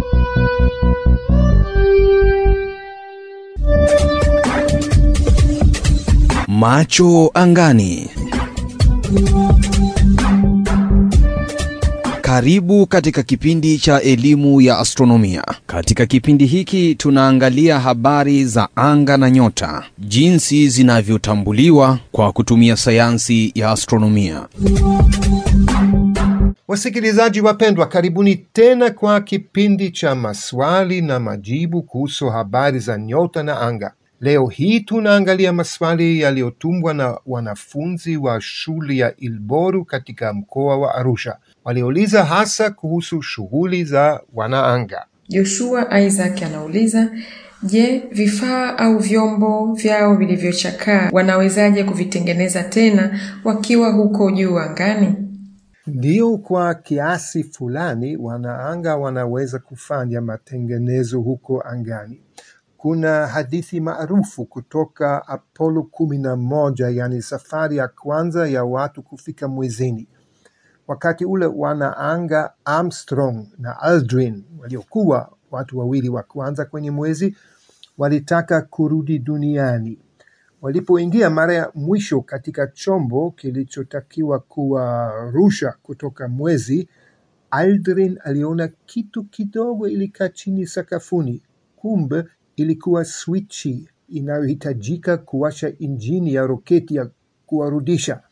Macho angani. Karibu katika kipindi cha elimu ya astronomia. Katika kipindi hiki tunaangalia habari za anga na nyota, jinsi zinavyotambuliwa kwa kutumia sayansi ya astronomia. Wasikilizaji wapendwa, karibuni tena kwa kipindi cha maswali na majibu kuhusu habari za nyota na anga. Leo hii tunaangalia maswali yaliyotumbwa na wanafunzi wa shule ya Ilboru katika mkoa wa Arusha. Waliuliza hasa kuhusu shughuli za wanaanga. Joshua Isaac anauliza, je, vifaa au vyombo vyao vilivyochakaa wanawezaje kuvitengeneza tena wakiwa huko juu angani? Ndio, kwa kiasi fulani wanaanga wanaweza kufanya matengenezo huko angani. Kuna hadithi maarufu kutoka Apollo kumi na moja, yani safari ya kwanza ya watu kufika mwezini. Wakati ule wanaanga Armstrong na Aldrin waliokuwa watu wawili wa kwanza kwenye mwezi walitaka kurudi duniani. Walipoingia mara ya mwisho katika chombo kilichotakiwa kuwarusha kutoka mwezi, Aldrin aliona kitu kidogo ilikaa chini sakafuni. Kumbe ilikuwa swichi inayohitajika kuwasha injini ya roketi ya kuwarudisha.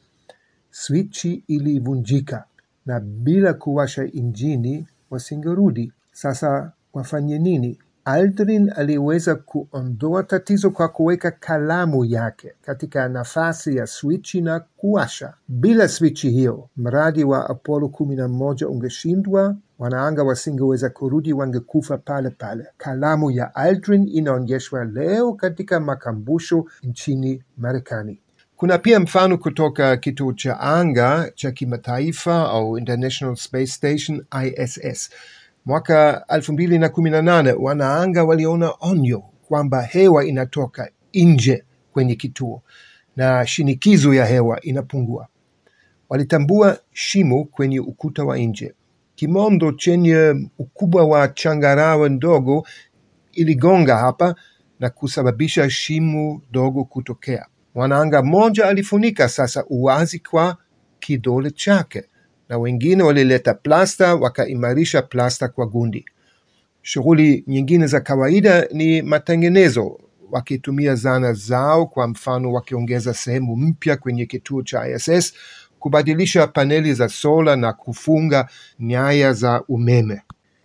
Swichi ilivunjika na bila kuwasha injini wasingerudi. Sasa wafanye nini? Aldrin aliweza kuondoa tatizo kwa kuweka kalamu yake katika nafasi ya swichi na kuwasha. Bila swichi hiyo, mradi wa Apollo kumi na moja ungeshindwa, wanaanga wasingeweza kurudi, wangekufa pale pale. Kalamu ya Aldrin inaonyeshwa leo katika makumbusho nchini Marekani. Kuna pia mfano kutoka kituo cha anga cha kimataifa au International Space Station ISS. Mwaka 2018 wanaanga waliona onyo kwamba hewa inatoka nje kwenye kituo na shinikizo ya hewa inapungua. Walitambua shimo kwenye ukuta wa nje. Kimondo chenye ukubwa wa changarawe ndogo iligonga hapa na kusababisha shimo dogo kutokea. Mwanaanga mmoja alifunika sasa uwazi kwa kidole chake na wengine walileta plasta wakaimarisha plasta kwa gundi. Shughuli nyingine za kawaida ni matengenezo, wakitumia zana zao, kwa mfano wakiongeza sehemu mpya kwenye kituo cha ISS, kubadilisha paneli za sola na kufunga nyaya za umeme.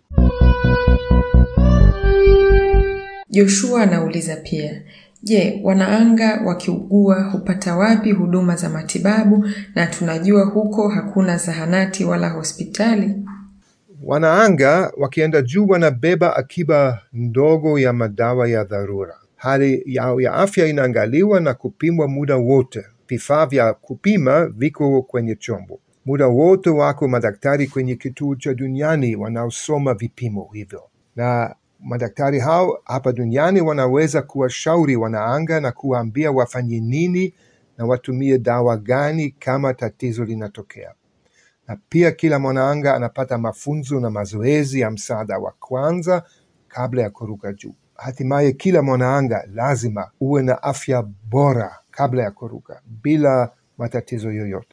Joshua anauliza pia, je, wanaanga wakiugua hupata wapi huduma za matibabu na tunajua huko hakuna zahanati wala hospitali? Wanaanga wakienda juu wanabeba akiba ndogo ya madawa ya dharura. Hali yao ya afya inaangaliwa na kupimwa muda wote. Vifaa vya kupima viko kwenye chombo. Muda wote wako madaktari kwenye kituo cha duniani wanaosoma vipimo hivyo, na madaktari hao hapa duniani wanaweza kuwashauri wanaanga na kuwaambia wafanye nini na watumie dawa gani kama tatizo linatokea. Na pia kila mwanaanga anapata mafunzo na mazoezi ya msaada wa kwanza kabla ya kuruka juu. Hatimaye kila mwanaanga lazima uwe na afya bora kabla ya kuruka bila matatizo yoyote.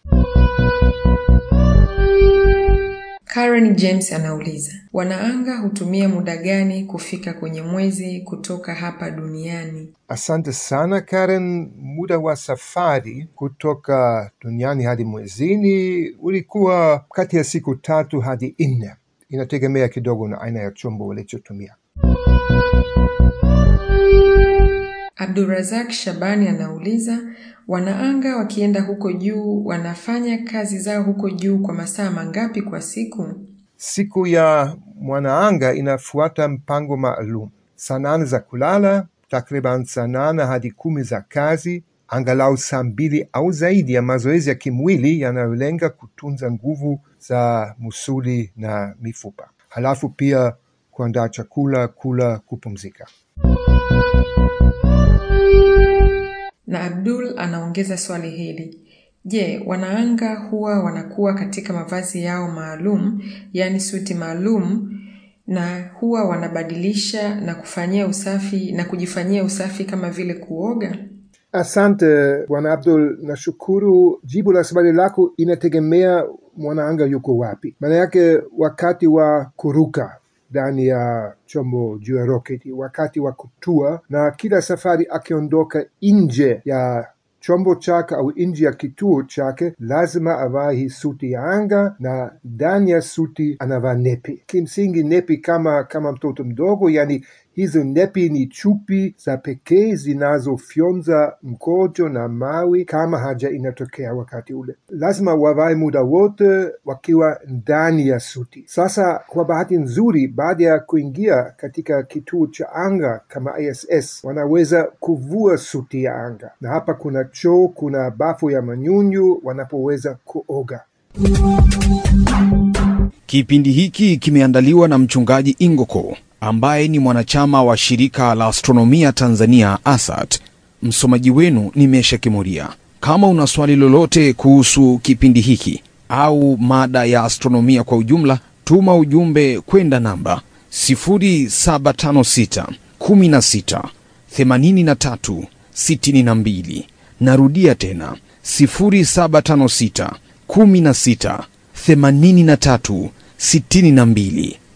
Karen James anauliza, wanaanga hutumia muda gani kufika kwenye mwezi kutoka hapa duniani? Asante sana Karen. Muda wa safari kutoka duniani hadi mwezini ulikuwa kati ya siku tatu hadi nne, inategemea kidogo na aina ya chombo walichotumia. Abdurazak Shabani anauliza, wanaanga wakienda huko juu wanafanya kazi zao huko juu kwa masaa mangapi kwa siku? Siku ya mwanaanga inafuata mpango maalum: saa nane za kulala, takriban saa nane hadi kumi za kazi, angalau saa mbili au zaidi ya mazoezi ya kimwili yanayolenga kutunza nguvu za musuli na mifupa, halafu pia kuandaa chakula, kula, kupumzika. Na Abdul anaongeza swali hili: Je, wanaanga huwa wanakuwa katika mavazi yao maalum, yaani suti maalum na huwa wanabadilisha na kufanyia usafi na kujifanyia usafi kama vile kuoga? Asante Bwana Abdul, nashukuru. Jibu la swali lako inategemea mwanaanga yuko wapi. Maana yake wakati wa kuruka ndani ya chombo juu ya roketi, wakati wa kutua, na kila safari akiondoka nje ya chombo chake au nje ya kituo chake, lazima avae hii suti ya anga, na ndani ya suti anavaa nepi. Kimsingi nepi kama kama mtoto mdogo, yani hizo nepi ni chupi za pekee zinazofyonza mkojo na mawi kama haja inatokea wakati ule. Lazima wavae muda wote wakiwa ndani ya suti. Sasa kwa bahati nzuri, baada ya kuingia katika kituo cha anga kama ISS, wanaweza kuvua suti ya anga, na hapa kuna choo, kuna bafu ya manyunyu wanapoweza kuoga. Kipindi hiki kimeandaliwa na mchungaji Ingoko ambaye ni mwanachama wa shirika la astronomia Tanzania ASAT. Msomaji wenu ni Mesha Kimuria. Kama una swali lolote kuhusu kipindi hiki au mada ya astronomia kwa ujumla, tuma ujumbe kwenda namba 0756 16 83 62. Narudia tena 0756 16 83 62.